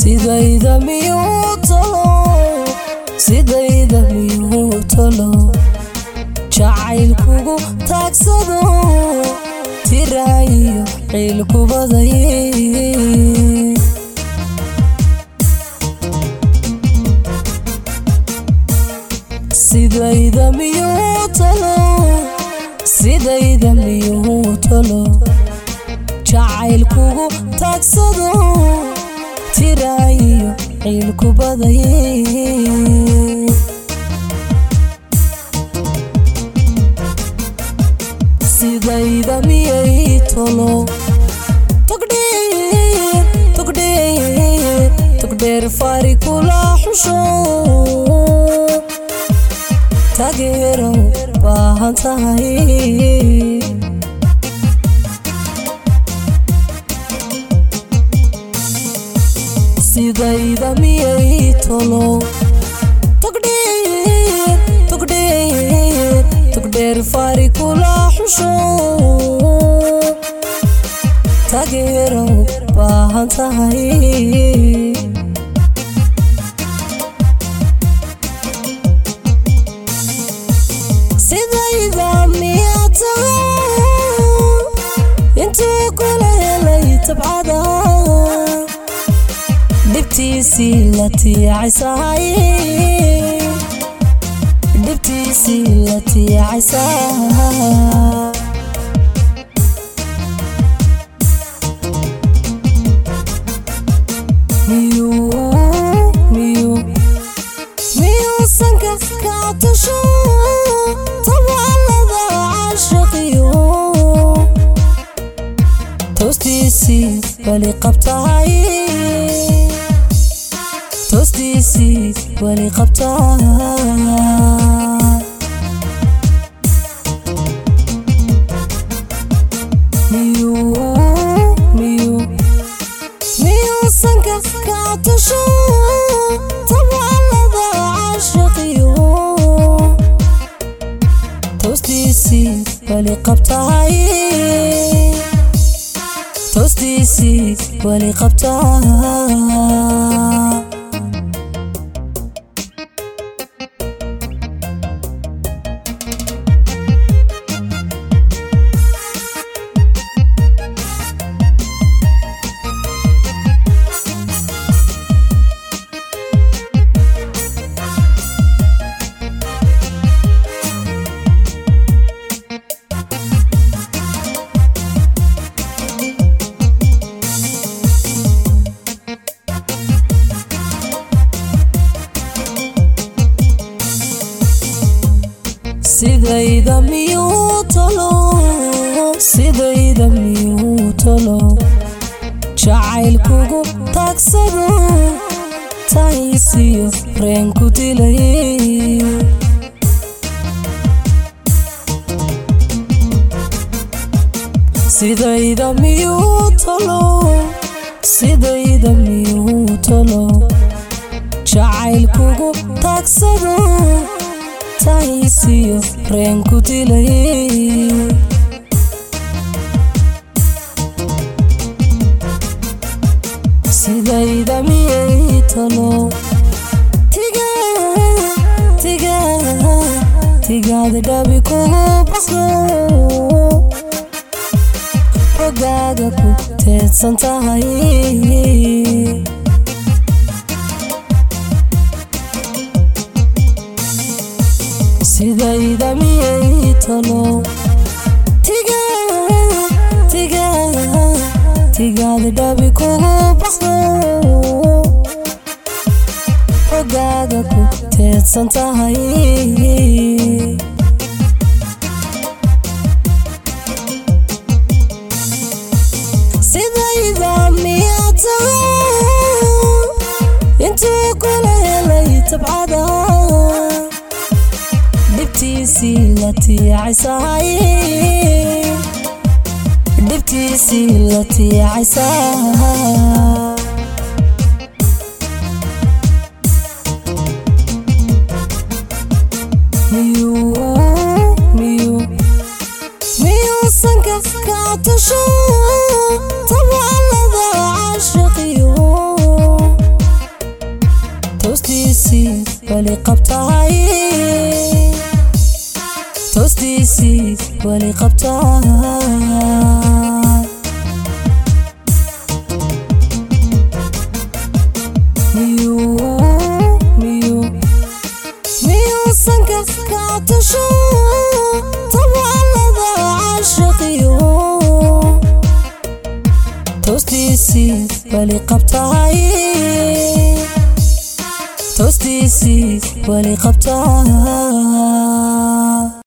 sidayda miyuu tolo sidayda miyuu tolo jacaylkugu taagsado tiraayo ciilkubaday sidayda miyuu tolo sidayda miyuu tolo jacaylkugu taagsado tiraayo ciilkubaday sidayda miyay tolo togdheer togdheer togdheer fari kula xusho taageero baahan tahay sidayda miyay tolo togdheer togdheer togdheer fari kula xusho taageero baahan tahay sidayda miyaa tahay intuu kula helay tabcada dhibtiisii la tiicaysahay dhibtiisii la tiicaysaa miyuu miyuu miyuusanka kaa tusho tabaalada caashaqiyo toostiisii weli qabtahay toostiisii weli qabtaa miyuu miyuu miyuusanka kaa tusho tabaalada caashaqiyo toostiisii weli qabtahay toostiisii weli qabtaa sidayda miyuu tolo sidayda miyuu tolo jacaylkugu taagsado tahaysiyo reenku dilay sidayda miyuu tolo sidayda miyuu tolo jacaylkugu taagsado tahaysiyo reenku dilay sidayda miyay talo tiga tiga tigaada dhabi kugu baxdo xogaaga ku teedsan tahay sidayda miyay talo tiga tiga tigaada dhabi kugu baxdo xogaaga ku teedsan tahay sidayda miyaa tahay intuu kula helay tabcada dhibtiisii la tiicaysahay dhibtiisii la tiicaysaa miyuu miyuu miyuusanka kaa tusho tabaalada caashaqiyo qabtahay toostiisii weli qabtahay miyuusanka kaatusho tabcalada caashaqiyo toostiisii weli qabtahay toostiisii weli qabtahay